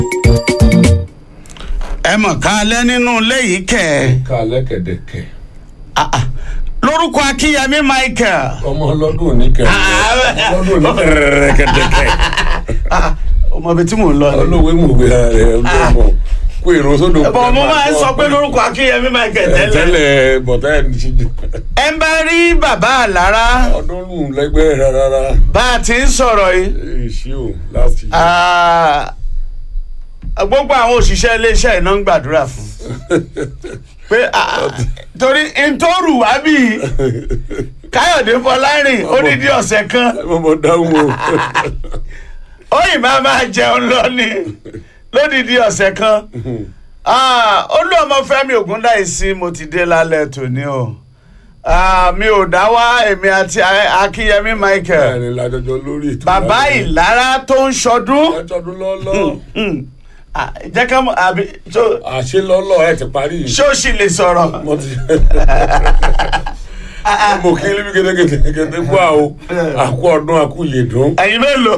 ẹ mọ̀ ká alẹ́ nínú ilé yìí kẹ̀ ká lẹ́kẹ̀dẹ̀kẹ̀ Ah, ah. lórúkọ akínyẹmí michael ọmọ ọlọ́dún òní kẹ̀ Ah, ọlọ́dún òní kẹ̀dẹ̀kẹ̀ Ah, ọmọ ibi tí mò ń lọ ni. olówó mùgbé rẹ̀ ọlọ́mọ kó èrò sódò. ẹ̀bọ̀n mo máa ń sọ pé lórúkọ akínyẹmí michael tẹ́lẹ̀ tẹ́lẹ̀ bọ̀tá ẹ̀ ní ṣíjú ẹ ń bá rí bàbá àlára ọdún lù lẹ́gbẹ́ rárá bá a ti ń sọ̀rọ̀ yìí èsì o láti. Ah, gbogbo àwọn òṣìṣẹ́ iléeṣẹ́ iná ń gbàdúrà fún pé ah, torí ntòrù wá bí káyọ̀dé fọlárìn odidi ọ̀sẹ̀ kan mo mọ̀ dáhùn o. òyìn máa máa jẹun lọ ni lódidi ọ̀sẹ̀ kan Ah, olú ọmọ Fẹ́mi Ògúndáìsí mo ti dé lálẹ́ tòní o Ah, mi ò dá wá èmi àti Akínyẹmí Michael ẹ̀rìn lájọjọ lórí ètò. bàbá ìlara tó ń ṣọdún ẹjọ́dún lọ́lọ́ Hmm. Ah, jẹ́ ká mọ̀ àbí tó- àṣẹ lọ́lọ́ ẹ̀ ti parí. ṣé ó sì lè sọ̀rọ̀ mo ti mo kí níbi kẹ́tẹ́kẹ́tẹ́ kẹ́tẹ́ fún àwọn àkú ọdún àkú yèdún. ẹ̀yin mélòó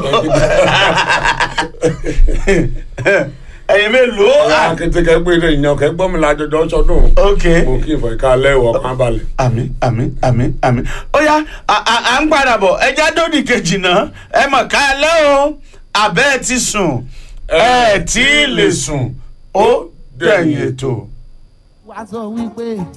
ẹ̀yin mélòó Ah, akẹ́tẹ́kẹ́ gbé ní ìyàn kẹ́ gbọ́ mi lájọjọ sọdún. ok mo kí ìfọ̀ ìka lẹ́wọ̀ kan balẹ̀. àmín àmín àmín àmín ó yá à- à à ń padà bọ̀ ẹja dòdì kejì náà ẹ mọ̀ ká lẹ́ o àbẹ́ ẹ ti sùn ẹ tí ì lè sùn ó dẹ̀yìn ètò. wá sọ wípé